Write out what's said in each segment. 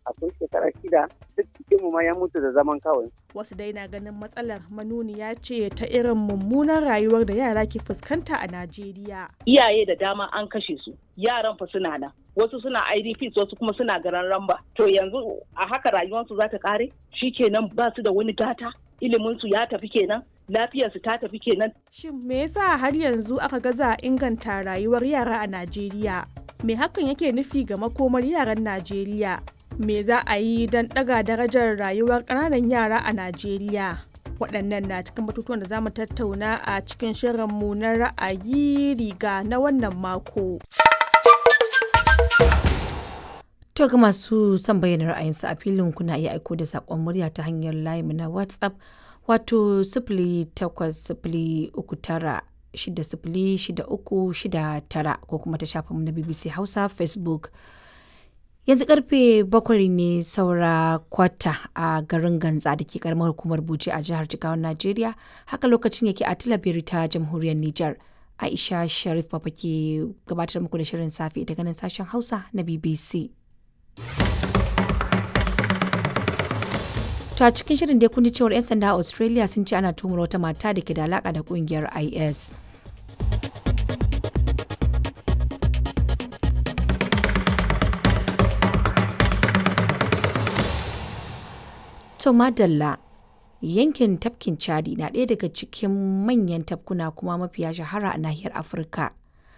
akwai shekara shida duk cikin mu ma ya mutu da zaman kawai wasu dai na ganin matsalar manuniya ce ta irin mummunan rayuwar da yara ke fuskanta a najeriya iyaye da dama an kashe su yaran fa suna nan wasu suna idps wasu kuma suna garan ramba to yanzu a haka rayuwarsu za ta kare kenan ba su da wani gata iliminsu ya tafi kenan lafiyarsu ta tafi kenan shin me yasa har yanzu aka gaza inganta rayuwar yara a najeriya me hakan yake nufi ga makomar yaran najeriya me za a yi don ɗaga darajar rayuwar ƙananan yara a najeriya waɗannan na cikin batutuwan da za mu tattauna a cikin shirinmu na ra'ayi riga na wannan mako. To ga masu son bayyana ra'ayinsu a filin kuna iya aiko da saƙon murya ta hanyar layi na WhatsApp wato sifili takwas sifili uku tara shida sifili shida uku shida tara ko kuma ta shafinmu na BBC Hausa Facebook. Yanzu karfe bakwai ne saura kwata a garin Ganza da ke karamar hukumar Bauchi a jihar Jigawan Najeriya haka lokacin yake a Tilabiri ta jamhuriyar Nijar. Aisha Sharif Papa ke gabatar muku da shirin safe daga nan sashen Hausa na BBC. To a cikin shirin dai kun ji cewar 'yan sanda a Australia sun ce ana tumar wata mata da ke da alaka da kungiyar IS. To madalla yankin tafkin Chadi na ɗaya daga cikin manyan tafkuna kuma mafiya shahara a nahiyar Afirka.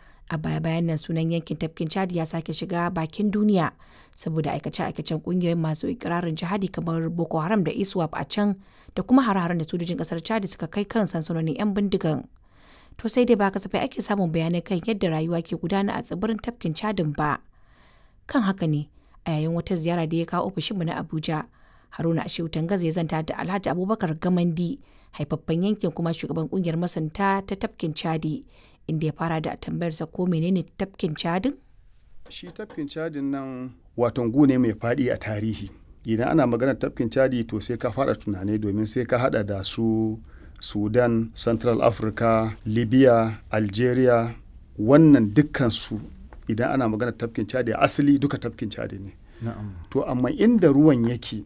a baya bayan nan sunan yankin tafkin chadi ya sake shiga bakin duniya saboda aikace-aikacen kungiyoyin masu ikirarin jihadi kamar boko haram da iswap a can da kuma hare-haren da sojojin kasar chadi suka kai kan sansanonin 'yan bindigan to sai dai ba kasafai ake samun bayanai kan yadda rayuwa ke gudana a tsibirin tafkin chadin ba kan haka ne a yayin wata ziyara da ya kawo ofishinmu na abuja haruna ashewu tangaza ya zanta da alhaji abubakar gamandi haifaffen yankin kuma shugaban kungiyar masanta ta tafkin chadi inda ya fara da tambayarsa ko menene tafkin cadin? Shi tafkin cadin nan waton gu ne mai faɗi a tarihi. Idan ana magana tafkin cadi to sai ka fara tunani domin sai ka hada da su Sudan, Central Africa, Libya, Algeria, wannan dukkan su idan ana magana tafkin cadi asali duka tafkin cadi ne. To amma inda ruwan yake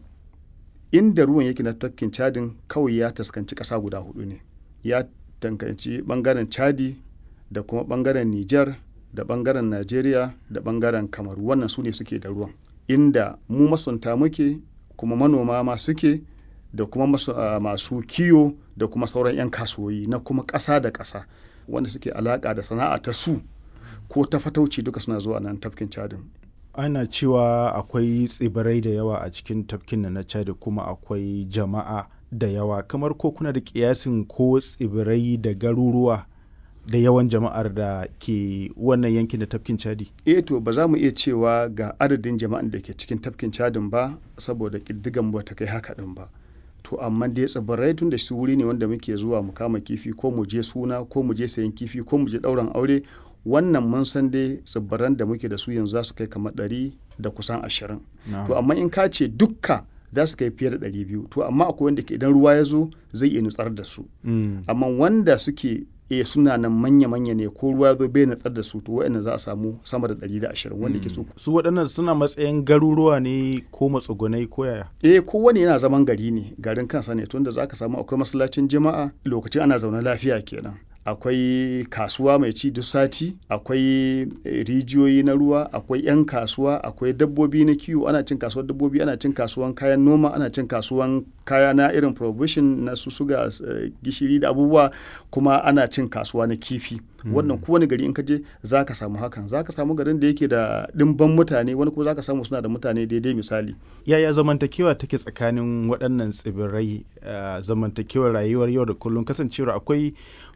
inda ruwan yake na tafkin cadin kawai ya taskanci ƙasa guda hudu ne. Ya tankanci bangaren chadi da kuma bangaren Nijar da bangaren Najeriya da bangaren Kamaru wannan su ne suke da ruwan inda mu masunta muke kuma manoma ma suke da kuma masu, uh, masu kiyo da kuma sauran 'yan kasuwoyi na kuma ƙasa da ƙasa wanda suke alaƙa da sana'a ta su ko ta fatauci duka suna zuwa nan tafkin cadin ana cewa akwai tsibirai da yawa a cikin tafkin na chadi kuma akwai jama'a da yawa kamar ko kuna da kiyasin ko tsibirai da garuruwa da yawan jama'ar da ke wannan yankin da tafkin chadi eh to ba za mu iya cewa ga adadin jama'an da ke cikin tafkin chadin ba saboda ƙiddigan ba ta kai haka din ba to amma dai tsibirai tun da shi wuri ne wanda muke zuwa mu kama kifi ko mu je suna ko mu je sayan kifi ko mu je ɗauran aure wannan mun san dai tsibiran da muke da su yanzu za su kai kamar ɗari da kusan ashirin to amma in ka ce dukka za su kai fiye da ɗari biyu to amma akwai wanda ke idan ruwa ya zo zai iya nutsar da su amma wanda suke e suna nan manya-manya ne ko ruwa zo bai natsar da su to wa'annan za a samu sama da ɗari da ashirin wanda ke so. su waɗannan suna matsayin garuruwa ne ko matsugunai ko yaya. eh kowane yana zaman gari ne garin kansa ne tunda za ka samu akwai masallacin jama'a lokacin ana zaune lafiya kenan akwai kasuwa mai ci duk sati akwai rijiyoyi na ruwa akwai 'yan kasuwa akwai dabbobi na kiwo ana cin kasuwar dabbobi ana cin kasuwan kayan noma ana cin kasuwan kaya na irin provision na su suga gishiri da abubuwa kuma ana cin kasuwa na kifi wannan kowane gari in ka je za ka samu hakan za ka samu garin da yake da ɗimban mutane wani kuma za ka samu suna da mutane daidai misali yaya zamantakewa take tsakanin waɗannan tsibirai zamantakewar rayuwar yau da kullum kasancewar akwai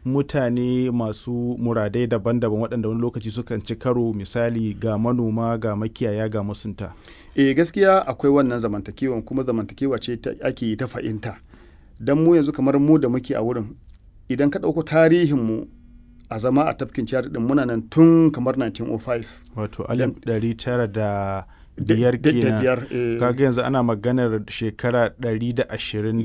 mutane masu muradai daban-daban waɗanda wani lokaci sukan ci karo misali ga manoma ga makiyaya ga masunta e gaskiya akwai wannan zamantakewan kuma zamantakewa ce ake yi ta fahimta don mu yanzu kamar mu da muke a wurin idan ka ɗauko tarihinmu a zama a tafkin ciyar din muna nan tun kamar 1905 wato alif ɗari tara da biyar kenan kaga yanzu ana maganar shekara ɗari da ashirin